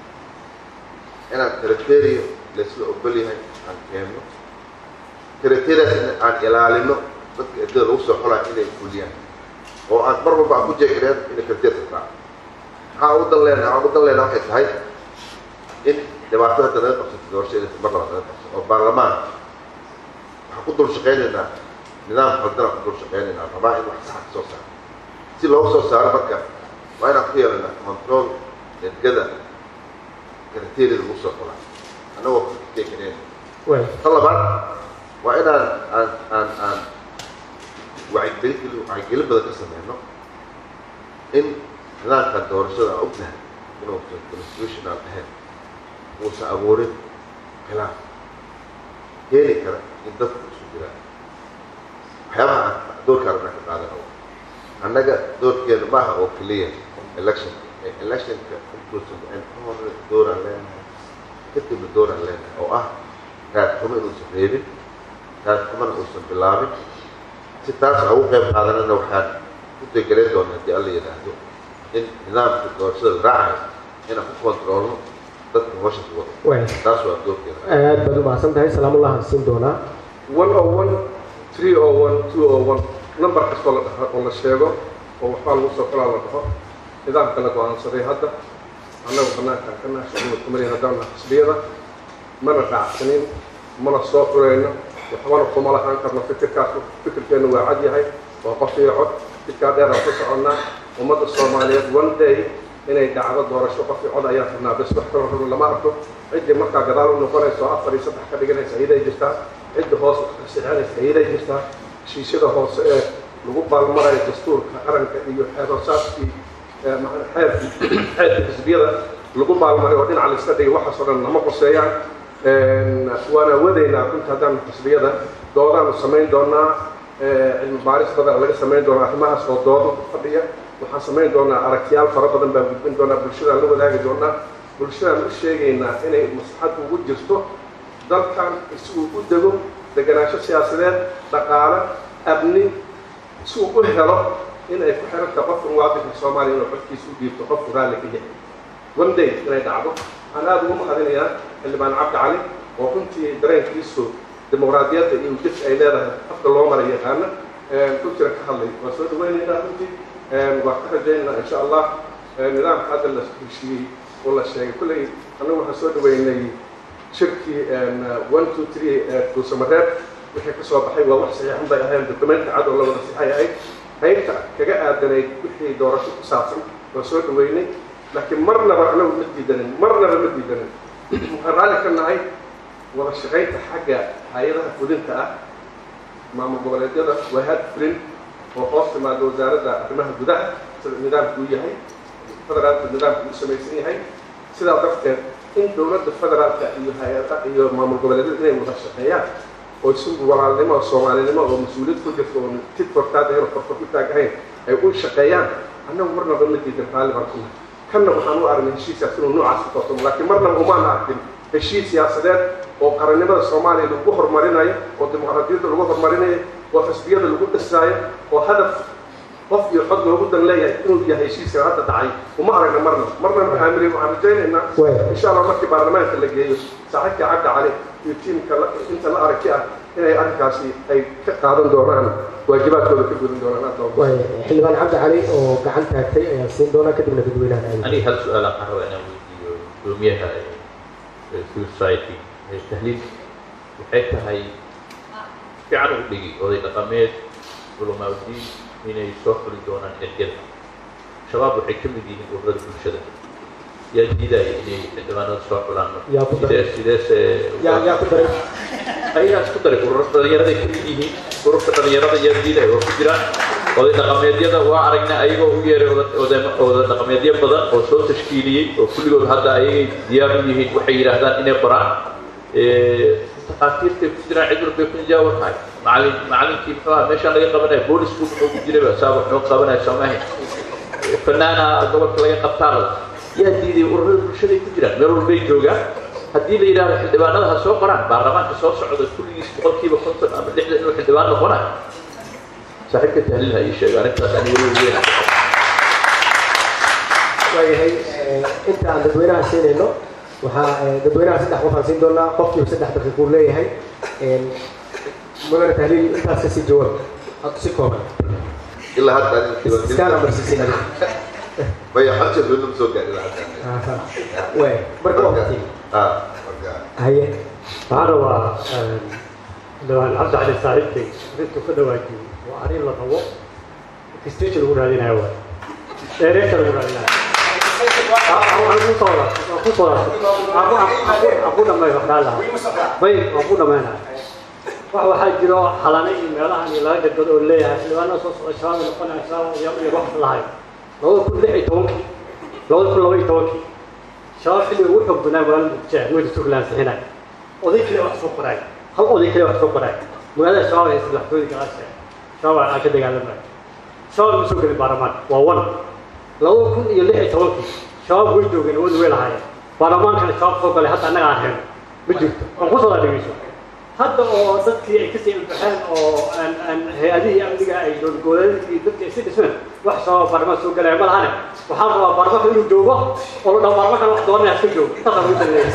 inaan kriteriyo laysla ogol yahay aan keenno kriteriyaas in aan ilaalino dadka ergada lagu soo xulayo inay fuliyaan oo aan mar walba aan ku jeegireen inay kriteerka raaco maxaa ugu dan leenahay waxaan ugu dan leenahay waxay tahay in dhibaato hadda naga qabsato doorasho inaysan mar labaad naga qabsan oo baarlamaan waxaan ku dul shaqaynaynaa nidaam qaldanaan ku dul shaqaynaynaa rabaa in wax saxa ka soo saaro si loogu soo saaro marka waa inaan ku yeelanaa control ergada kriteeriyada lagu soo xulaa annagoo kujeegireen waay ta labaad waa inaan aan aan aan wacyigelin wacyigelin badan ka sameyno in nidaamkan doorashada aan ognahay inuusan constitutional ahayn uusan abuurin khilaaf keeni kara in dadku isu jiraan waxyaabaha aan doorka rabna ka qaadano annaga doorkeenu maaha oo keliya election ee electionka intuusan dhicin ka hore dooraan leenahay kadibna dooraan leenahay oo ah raad xumo inuusan reebin raad xumona uusan bilaabin si taas aan ugu qayb qaadanana waxaan ku degeleen doona haddii alla yidhaahdo in nidaamka doorashada la raacayo inaan ku kontroolno dadka hawsha ku wado waay taas waa doorkeeda aad baad u mahadsan tahay salaamullah aan siin doonaa one o one three o one two o one number kastoo la dhaho oo la sheego oo waxbaa lagu soo xulaa la dhaho nidaamka la go-aansaday hadda annagu banaankaan ka nahay shucuurka kumariya haddaan nahay xisbiyada mana raacsanin mana soo xurayno waxbana kuma lahaan karno fikirkaas fikirkeennu waa cad yahay waa qof iyo cod jidkaa dheer aan ku soconnaa ummadda soomaaliyeed one day inay dhacdo doorasho qof iyo cod ayaan rabnaa bes wax kaloo rabin lama arko ciddii markaa gadaal u noqonayso oo afar iyo saddex ka dhiganaysa iyaday jirtaa cidda hoos sixinaysa iyaday jirtaa heshiisyada hoose ee lagu baalmarayo dastuurka qaranka iyo xeeroosaadkii ee macna xeerkii xeerkii xisbiyada lagu baalmaray oo dhinaca la iska dhigay waxaas oo dhan nama qoseeyaan Een, waana wadaynaa runta haddaan xisbiyada doodaanu samayn doonaa ee, cilmi baaris badan laga samayn doonaa arrimahaas oo doodo ku fadhiya waxaan samayn doonaa aragtiyaal fara badan baan gudbin doonaa bulshadaan la wadaagi doonaa bulshadaan u sheegaynaa inay maslaxad ugu jirto dalkan si uu u dego deganaansho siyaasadeed dhaqaale amni si uu u helo in ay ku xirantahay qofka muwaadinka soomaaliya inuu codkiisa u dhiibto qofku raalli ka yahay one day inay dhacdo waxaan aada ugu mahadinayaa xildhibaan cabdi cali oo runtii dareenkiisu dimuqraadiyadda iyo jidka ay leedahay afka loo mara yaqaana runtiina ka hadlay waa soo dhaweynaynaa runtii waa ka rajaynaynaa insha allah nidaamka hadda la heshiiyey oo la sheegay kulley annagu waxaan soo dhaweynay shirkii one two three duusamareed wixii ka soo baxay waa wax saxiixan bay ahayn dokumenta cad oo la wada saxay ahayd qaybta kaga aadanayd wixii doorasho ku saabsan waa soo dhaweynay laakiin marnaba anagu ma diidanin marnaba ma diidanin waxaan raalli ka nahay wada shaqaynta xagga hay-adaha fulinta ah maamul goboleedyada waa had fulin oo hoos timaada wasaaradda arrimaha gudaha sida nidaamku u yahay federaalka nidaamku u samaysan yahay sidaa darteed in dowladda federaalka iyo hay-ada iyo maamul goboleedyada inay wada shaqeeyaan oo si walaalnimo oo soomaalinimo oo mas-uuliyad ku jirto oo tid kortaad ahayn oo korkor ku taag ahayn ay u shaqeeyaan annagu marnaba ma diidan raalli baan ku nahay kanna waxaan u aragnay heshiiskaas inuu noocaas ku tartamo laakiin marnaba umaan arkin heshiis siyaasadeed oo qarannimada soomaaliya lagu horumarinayo oo dimuqraadiyadda lagu horumarinayo oo xisbiyada lagu dhisaayo oo hadaf qof iyo cod loogu dan leeyahay inuu yahay heshiiskan hadda dhacay uma aragna marna marna ma aamirin waxaan rajaynaynaa insha allah markii baarlamaanka la geeyo saaxiibka cabdi cali iyo tiimka inta la aragti ah inay arrinkaasi ay ka qaadan doonaan waajibaadkooda ka gudan doonaan aad loo waay xildhibaan cabdi cali oo gacan taagtay ayaan siin doonaa kadibna dadweynaha aadi aniga hal su-aal aan raba inaan weydiiyo gudoomiyaha civil society ee tahliil waxay tahay fiican u dhigi oday dhaqameed culamaaudiin inay soo xuli doonaan ergada shabaab waxay ka mid yihiin ururada bulshada yaa diidaya inay xildhibaanada soo xulaan Yaa ku daray. sidee sideese yaa yaa ku daray ayagaa isku daray ururada dhalinyarada ka mid yihiin ururka dhalinyarada yaadiida waa ku jiraan oday dhaqameedyada waa aragnay ayagoo u yeeray oday dhaqameedyo badan oo soo tashkiiliyey oo kulligood hadda ayagay diyaar u yihiin waxay yidhaahdaan inay qoraan takhaatiirtay ku jiraan cid walbay ku jaawan tahay macalin macalinkii muxuu ahaa meeshaan laga qabanaya boolisku muxuu ku jiray baa saa wax noo qabanaya soomahe fanaana gobolka laga qabtaanada yaa diiday ururada bulshaday ku jiraan meel walbay joogaan haddii la yidhahdo xildhibaanada ha soo qoraan baarlamaanka soo socda kulligiis boqolkiiba konton ama lixdan inuu xildhibaan noqonayo saaxiibka tahliil ha ii sheego arrintaas ani weli weyn waayahay inta aan dadweynaha siinayno waxaa dadweynaha saddex qof aan siin doonaa qofkiiba saddex daqiiquu leeyahay mudane tahliil intaas kasii jawaab si kooban ilaa hadda adiga iskaan diiwaangelinta amarsiisin maya xalka dowladda ma soo gaarin ilaa hadda waay marka waqti ah marka haye waxaan rabaa xildhibaan cabdi cali saaxiibkay arrintuu ka dhawaajiyey waa arrin la rabo prestige lagu raadinayo waay dheereesha lagu raadinayo aku dhamay waxdhaan lahaa bay waan ku dhamaynaya wax waxaa jiro xalane iyo meelahan iyo laga gadgado oo leeyahay xildhibaanada soo socda shabaab noqonaya shabaab iyo iyo wax lahayo labada kun lix iyo tobankii labada kun laba iyo tobankii shabaab xilliga ugu xoog badnaa magaalada muqdisho meel suuqlaan sixinay oday kale wax soo qoraay hal oday kale wax soo qoraay magaalada shabaab haysta madaxtooyada galaasha shabaab aan ka dagaalamay shabaab ma soo gelin baarlamaan waa wan labada kun iyo lix iyo tobankii shabaab way joogeen awood way lahaayeen baarlamaankana shabaab soo galay hadda annaga aan hayno ma jirto aan kusoo dhegeyso hadda oo dadkii ay kasii ilbaxeen oo aan aan hay-adihii amniga ay dowladgoboleedkii dadkii ay si dhismeen wax shabaab baarlamaan soo galaya ma lahane waxaan rabaa baarlamaanka inuu joogo oo la dhaho baarlamaankan wax doonaya iska joogo intaasaan ugu taliyay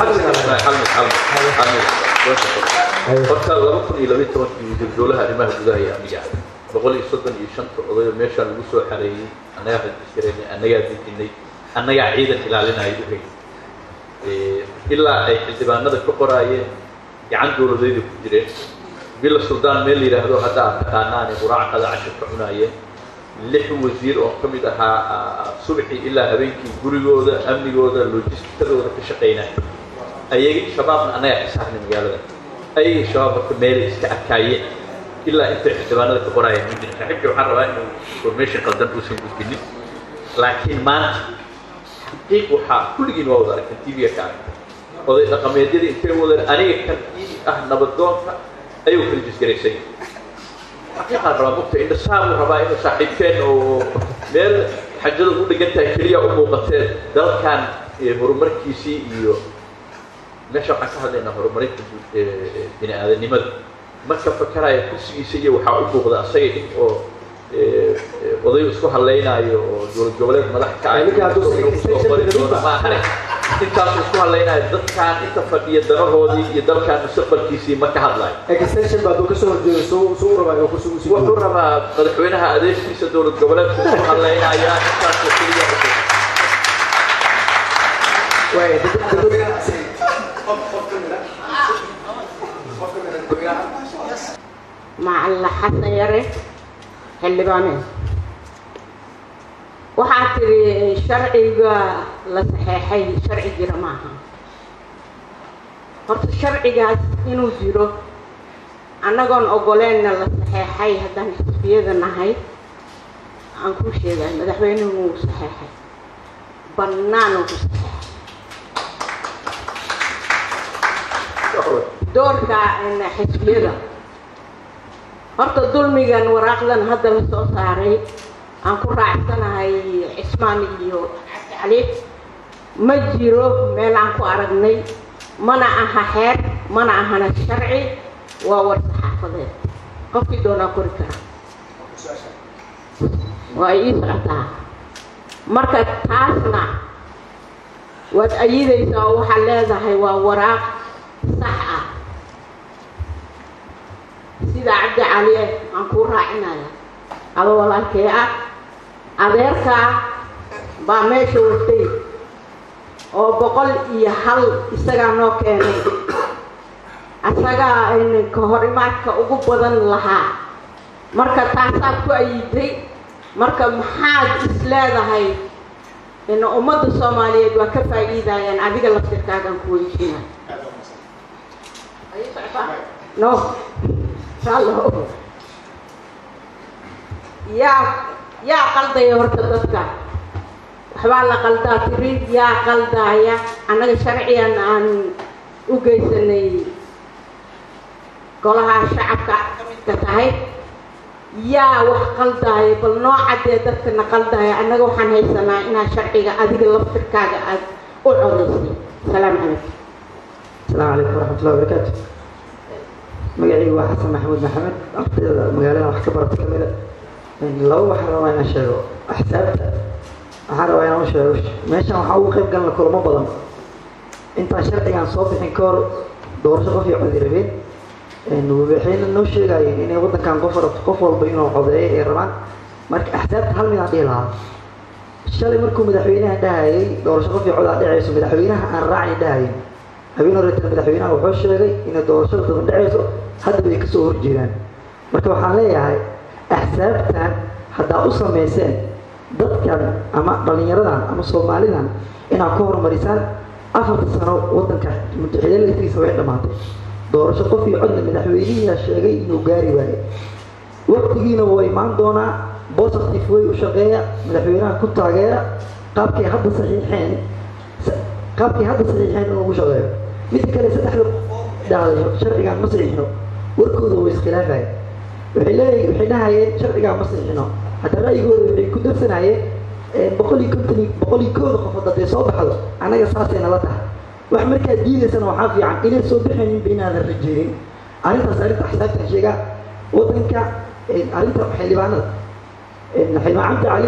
horta laba kun iyo labaiy tobankii wasiir dowlaha arrimaha gudaha iyo amniga boqol iyo soddon iyo shanta odayo meeshaa lagu soo xareeyey annagaa rajisgareynay annagaa dejinay annagaa ciidan ilaalinaya u hayay ilaa ay xildhibaanada ka qoraayeen gacan dowladayda ku jireen bila suldaan meel la yidhaahdo hadda aad taqaanaane quraacada cashir ka cunaayeen lix wasiir oo ka mid ahaa subaxii ilaa habeenkii gurigooda amnigooda logistikadooda ka shaqaynaya ayagii shabaabna annagaa xisaabnay magaalada ayagii shabaab marka meelay iska arkaayeen ilaa intay xildhibaanada ka qoraayeen ma jirin saaxiibkii waxaan rabaa inuu information qaldan uusan gudbinin laakiin maanta xaqiiq waxaa kulligiin waa wada aragtan tv-ga ka aragtay oday dhaqameedyadii intay wadeen aniga kan ii ah nabadoonka ayuu kala jisgaraysay xaqiiqaan rabaa mugta indhasaabuu rabaa inuu saaxiibkeen oo meel xajada u dhegan tahay keliya u muuqateen dalkan horumarkiisii iyo meesha waxaan ka hadlaynaa horumarinta bini aadanimada marka fakaraya kursigiisa iyo waxaa u muuqda asaga in oo oday isku hadlaynaayo oo dowlad goboleed madax ka ah Ninka hadduu inuu kusoo qori doono ma ahane intaasuu isku hadlaynaayo dadkaan inta fadhiya danahoodii iyo dalkaan mustaqbalkiisii ma ka hadlayo extension baa hadduu kasoo horjeedo suu suu u rabaa inuu kursigu sii wuxuu rabaa madaxweynaha adeegtiisa dowlad goboleedku isku hadlaynaya intaasoo keliya u waay dadweynaha macalla xasan yare xildhibaane waxaa tidhi sharciga la saxeexay sharci jira maaha horta sharcigaas inuu jiro annagoon ogoleenna la saxeexay haddaan xisbiyada nahay aan kuu sheegay madaxweynuhu wuu saxeexay bannaan uu ku saxeexay doorka xisbiyada horta dulmigan waraaqdan hadda la soo saaray aan ku raacsanahay cismaan iyo cali ma jiro meel aan ku aragnay mana aha xeer mana ahana sharci waa war saxaafadeed qofkii doonaa kori kara waa ii socotaa marka taasna waad ayidaysaa oo waxaad leedahay waa waraaq sax ah sida cabdi cali aan kuu raacinaya aba walaalkee ah adeerkaa baa meesha watay oo boqol iyo hal isagaa noo keenay asagaa ka horimaadka ugu badan lahaa marka taasaad ku ayiday marka maxaad is leedahay in ummadda soomaaliyeed waa ka faa'iidayaan adiga laftirkaagaan ku weydiinay no raallo yaa yaa qaldaya horta dadka waxbaa la qaldaa tiri yaa qaldaaya annaga sharcigan aan u geysanay golaha shacabka ka midka tahay yaa wax qaldaaya bal noo caddee dadkana qaldaaya annaga waxaan haysanaa inaa sharciga adiga laftirkaaga aad u codaysay asalaamu calaykum السلام عليكم ورحمة الله وبركاته magacaygu waa xasan maxamuud maxamed ardayda magaalada wax ka barata ka mida laba waxaan rabaa inaan sheego axsaabta waxaan rabaa inaan u sheego meeshan waxaa ugu qayb galna kulamo badan intaan sharcigan soo bixin ka hor doorasho qof iyo codi rabeen waxayna noo sheegayeen inay waddankan qof qof walba inuu codeeyo ay rabaan marka axsaabta hal midaan dhihi lahaa shalay markuu madaxweynaha dhahayay doorasho qof iyo codaa dhacayso madaxweynaha aan raacni dhahayin habeen horeeta madaxweynaha wuxuu sheegay inay doorashada daban dhacayso haddaba ay kasoo horjeedaan marka waxaan leeyahay axsaabtan haddaa u samayseen dadkan ama dhallinyaradan ama soomaalidan inaad ku horumarisaan afarta sano waddanka mutaxidalatiisa way dhammaatay doorasho qof iyo codna madaxweynihiyaa sheegay inuu gaari waayo waqtigiina waa imaan doonaa positive way u shaqeeya madaxweynaha ku taageera qaabkay hadda saxiixeen qaabkii hadda saxiixeen inuu ugu shaqeeyo midda kale saddexda dhahday sharcigaan ma saxiixno warkooda way iskhilaafaya waxay leeyahay waxay dhahayeen sharcigaan ma saxiixno hadda ra'yigooda waxay ku darsanayeen boqol iyo konton boqol iyo kooda qofood hadday soo baxdo annaga saasay nala tahay wax markaad diidaysana waxaa fiican inay soo baxayninba inaadan rajeynin arrintaas arrinta axsaabtan sheegaa waddanka arrinta xildhibaanada xildhibaan cabdi cali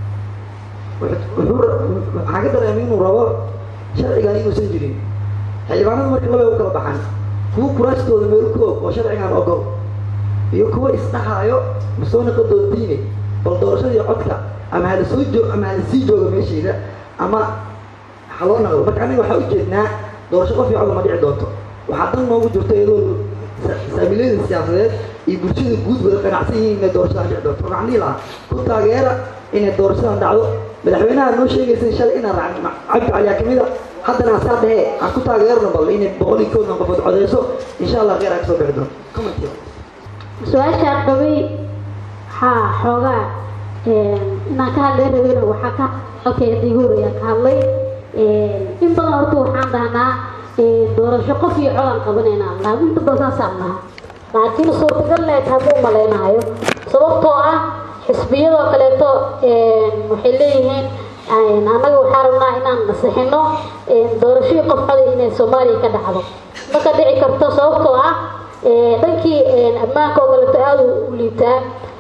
wuxuu waxaa ka dareemay inuu rabo sharcigan inuusan jirin xildhibaanada marka labay u kala baxaan kuwa kuraastooda meel ku og oo sharcigan ogol iyo kuwa isdhahaayo masoonaqa doodiine bal doorashadii codka ama hala soo joog ama hala sii jooga meesheeda ama ha loo naqdo marka aniga waxaa ujeednaa doorasho qof iyo cod ma dhici doonto waxaa dan noogu jirto iyadoo saamiilayada siyaasadeed iyo bulshada guud wada qanacsan yihiin inay doorashadan dhici doonto waxaan dhihi lahaa ku taageera inay doorashadan dhacdo madaxweynaha noo sheegaysa shalay inaan raacin cabdi caliyaa kamid a haddana asaa dhehe aan ku taageerno bal inay boqol iyo koodan qofood codeyso insha allah kheyr aan kasoo bixi doonto commenti su-aashaan qabay waxaa xoogaa inaan ka hadlay rabeyna waxaa ka halkay igu horeyaan ka hadlay in badan horta waxaan dhahnaa doorasho qof iyo codaan qabanaynaa lahaa inta badan saasaan dhahaa laakiin suurtagal leed hadduu malaynayo sababtoo ah xisbiyadoo kaleeto waxay leeyihiin annaga waxaa rabnaa inaan nasixino doorashadii qof coday inay soomaaliya ka dhacdo marka dhici karto sababtoo ah dhankii ammaanka oo kaleeto aada u liitaa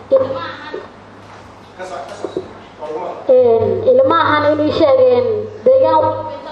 ilma ahan inay sheegeen deegaan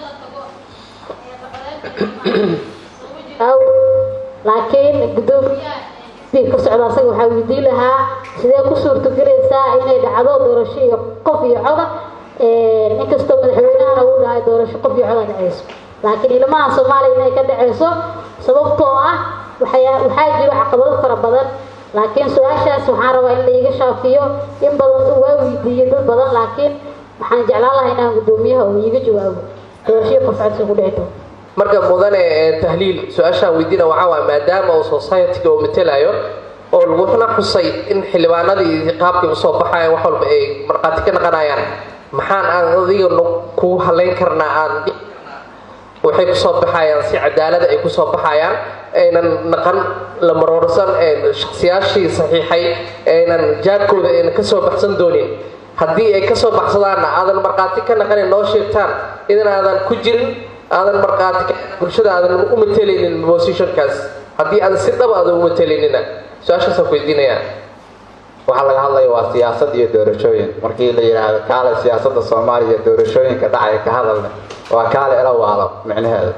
laakiin gudoomiya ka socda asaga waxaa weydiin lahaa sidee ku suurtagelaysaa inay dhacdo doorasho iyo qof iyo coda inkastoo madaxweynahana uu dhahay doorasho qof iyo coda dhacayso laakiin ilmaha soomaaliya inay ka dhacayso sababtoo ah waxaa jiro caqabado fara badan laakiin su-aashaas waxaan rabaa in laiga shaafiyo in badan waa weydiiyey dad badan laakiin waxaan jeclaan lahaa inaan gudoomiyaha uu iiga jawaabo doorashadii qof codsi ku dhici doonto marka mudane tahliil su-aashaan weydiina waxaa waay maadaama uu society-ga uu matelayo oo laguna xusay in xildhibaanadii qaabkay usoo baxayaan wax walba ay markhaati ka naqanayaan maxaan aan adiga ku halayn karnaa aan waxay kusoo baxayaan si cadaalada ay kusoo baxayaan aynan naqan la maroorsan shaksiyaashii saxiixay aynan jaadkooda aynan kasoo baxsan doonin haddii ay kasoo baxsadaanna aadan markhaati ka naqanin noo sheegtaan idan aadan ku jirin aadan markhaati bulshada aadan u matelaynin positionkaas haddii aadan si dhaba aadan u matelaynina su-aashaasaan ku weydiinayaa waxaa laga hadlaya waa siyaasad iyo doorashooyin markii la yidhaahdo kaale siyaasadda soomaaliya doorashooyinka dhacaya ka hadalna waa kaale ela waalo micnaheedu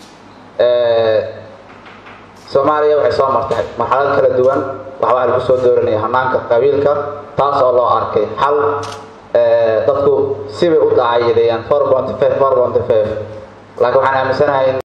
soomaaliya waxay soo martay marxalad kala duwan waxbaa lagu soo dooranaya hanaanka qabiilka taas oo loo arkay xal dadku sibay u dacayideeyaan four bonty five four bonty five laakiin waxaan aaminsanahay